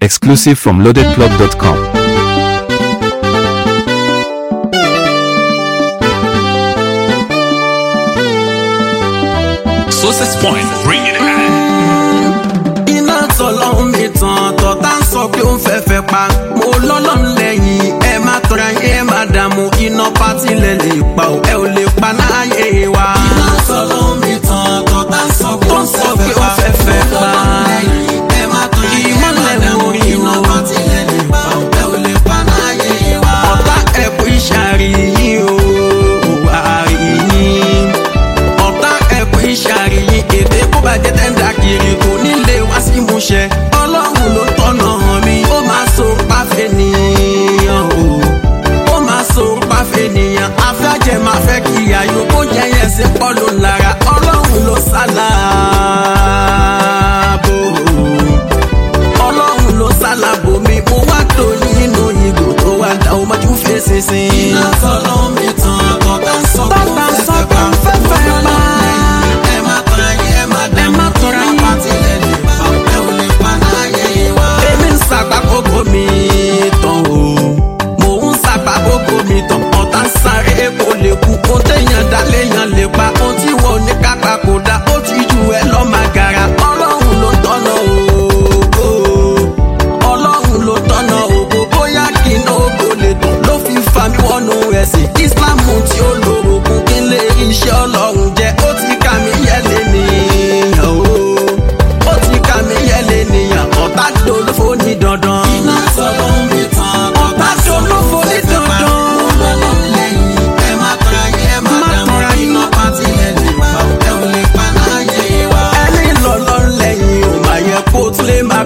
Exclusive from loadedclub.com. Success Point, bring it back. iná tọlọ́hún mi tàn tọ́ta ń sọ pé ó ń fẹ́fẹ́ pa mo lọ́lọ́run lẹ́yìn ẹ má tọ́ra yín ẹ má dààmú iná pátí lẹ lè pa ò ẹ ò lè pa náàyè wa. iná tọlọ́hún mi tàn tọ́ta ń sọ pé ó ń fẹ́fẹ́ pa ẹ má tọ́ra yín ẹ má dààmú iná pátí lẹ lè pa ò ẹ ò lè pa náàyè wa. ọ̀tá ẹ̀kú ìṣàríyìn o àríyìn ọ̀tá ẹ̀kú ìṣàríyìn èdè kó bàjẹ́ tẹ́ńdà kiri kò nílé wá sí múṣẹ. ọlọ́run ló tọ́nà hàn mí ó máa so páfẹ́ nìyàn o ó máa so páfẹ́ nìyàn afẹ́jẹ́ máa fẹ́ kí ayò kó jẹ́ yẹn sí pọ́lù lára ọlọ́run ló sálàbò ọlọ́run ló sálàbò mi mo wá tó nínú ìgò tó wá dá o mọ́jú fèsì sí. iná tọ́lọ́ mi tàn tọ́ta ń sọ Tọ́ta ń sọ pé ó ń fẹ́fẹ́ pa. ẹ má tọ́ra yín ẹ má dá Ẹ má tọ́ra yín. pàtìlẹ̀ lè pa ẹ ò lè pa láyé wa. èmi ń sàpá kókó mi tán o mò ń sàpá kókó mi tán ọ̀tá ń sáré kó lè kú ó téèyàn dá léèyàn lè pa ó tí wọ́n ní kápá kò dá ó ti ju ẹ lọ́ máa gara ọlọ́run ló tọ́nà ògo ọlọ́run ló tọ́nà ògo bóyá kí n ògo lè tán ló fi fa mi wọnú ẹ̀sìn islam tí ó lórogún kí n lè rí iṣẹ́ ọlọ́run jẹ́ ó ti kà mí yẹ́lẹ̀ nìyàn o ó ti kà mí yẹ́lẹ̀ nìyàn ọ̀tá dolófo ní dandan. iná sọ̀rọ̀ mi tán ọ̀tá dolófo ní dandan. ọlọ́run lẹ́yìn ẹ má tọ́ra yín ẹ má dààmú iná pátí ẹ lè pa ẹ ò lè pa láyé wa. ẹni lọ́lọ́ lẹ́yìn ò máa yẹ kó tún lè má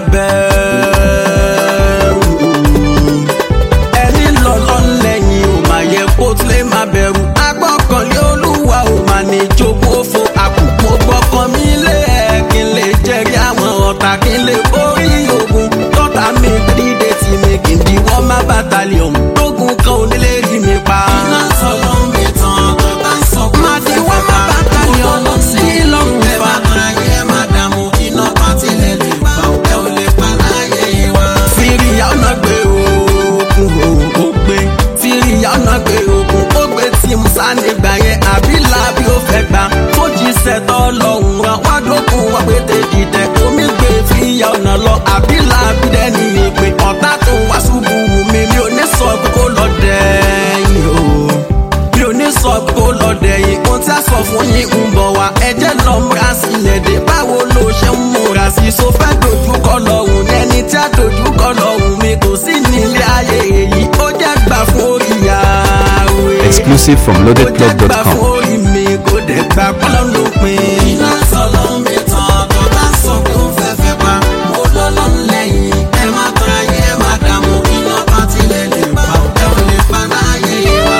bẹ̀rù ẹni lọ́lọ́ lẹ́yìn ò máa yẹ kó tún lè má bẹ̀rù. agbọ́kànlé olúwa ò máa ní jogún òfo àkùkù gbọ́kàn mi lé ẹ̀ kí n lè jẹ́rìí àwọn ọ̀tá kí n lè borí ogun tọ́ta mi dídé tí mi kì í diwọ́ má bàtàlíọ̀n tógun kan ò nílé rí mi pa. iná sọ̀rọ̀ mi tán tọ́ta ń sọ pé máa diwọ́ má bàtàlíọ̀n sí lọ́rùn fa. ẹ má tọ́ra yín ẹ má dààmú iná pátí lẹ lè pa ẹ ò lè pa láyé wa. fìrìyà ọ̀nà gbé ogun o ó gbé fìrìyà ọ̀nà gbé ogun ó gbé tí musa nígbà yẹn àbí làbí ó fẹ́ gbà tó jíṣẹ́ tọ́ lọ́hùn rán wá dókun wá pé tèjì tẹ omi gbé fìyà ọ̀nà lọ àbí làbí dẹ́ni ìpè ọ̀tá tó wá ṣubú wù mí mi ò ní sọ pé kó lọ dẹ́yìn o mi ò ní sọ pé kó lọ dẹ̀yìn ohun tí a sọ fún yín ń bọ̀ wá ẹjẹ́ lọ múra sílẹ̀ dé báwo ló ṣe ń múra sí i so fẹ́ dojúkọ lọ́hùn ní ẹni tí a dojúkọ lọ́hùn mi kò sí nílé ayé èyí ó jẹ́ gbà fún orí ìyàwó Exclusive from ó jẹ́ gbà loadedclub.com. fún orí mi kò dẹ̀ gbà pọ́lọ́ ló pin. iná sọ̀lọ́ mi tán tó bá sọ pé ó fẹ́ fẹ́ pa mo lọ́lọ́ lẹ́yìn ẹ má tọ́ra yín ẹ má dààmú iná bá tilẹ̀ lè pa ẹ ò lè pa láyé wa.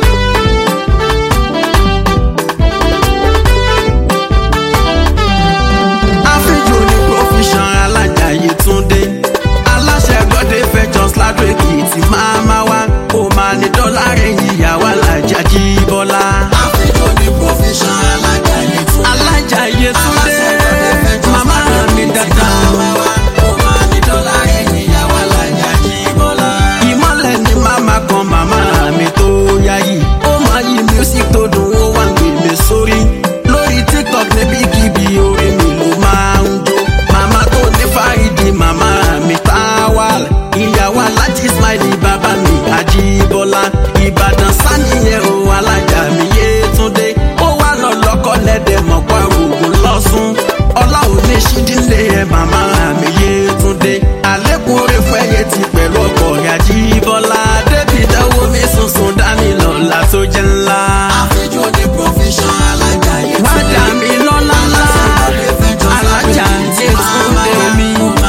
àfijù ní profession alájàyè túndé aláṣẹ gbọ́dé fẹjọ́ sládùn èkìtì máa máa wá kó máa ní dọ́là rẹ̀ ìyàwó alájà jí bọ́lá. àfijù ní profession alájàyè túndé alájàyè túndé màmá mi dáadáa. ìmọ̀lẹ̀ ni màmá kan màmá mi tó yáyì ó máa yí music tó dùn ó wà ń gbé mi sórí lórí tiktok níbi kíbi orí mi ló máa ń jó màmá tó ní fáìdì màmá mi táwàl ìyàwó alájí smiley bàbá mi àjíbọ́lá ìbàdàn sánìyẹn o alájà mi yétúndé ó wà lọ lọ́kọ́ lẹ́dẹ̀ mọ̀pá ògùn lọ́sùn ọlá òní ṣídìlé ẹ̀ màmá mi yétúndé àlékún orí fẹ́yẹ ti pẹ̀lú ọkọ̀ rẹ̀ àjíbọ́lá débi dáwọ́ mi sunsun dání lọ́la tó jẹ́ ńlá. àfijọ́ ní profession alájà yìí wá dà mí lọ́la ńlá alájà yétúndé mi.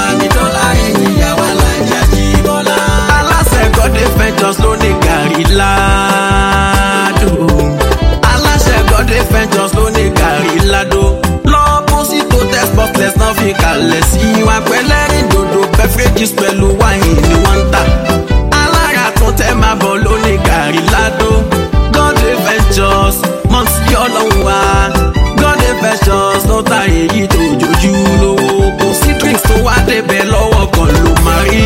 aláṣẹ gọ́dé ventures ló ní gàrí ládùn aláṣẹ gọ́dé ventures ló ní gàrí ládùn lọ́pọ̀sítò tẹ́sítọ́flẹ̀s náà fi kalẹ̀ sí wa pẹ́lẹ́rìn dòdò beverages pẹ̀lú wáìnì ni wọ́n ń tà alára tún tẹ́ máa bọ̀ ló ní gàrí ládùn gọ́dé ventures mọ̀tí ọlọ́run wa gọ́dé ventures ló ta èyí tó jojú lówó kò sí drinks tó wá débẹ̀ lọ́wọ́ kan ló máa rí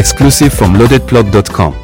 Exclusive from loadedplug.com.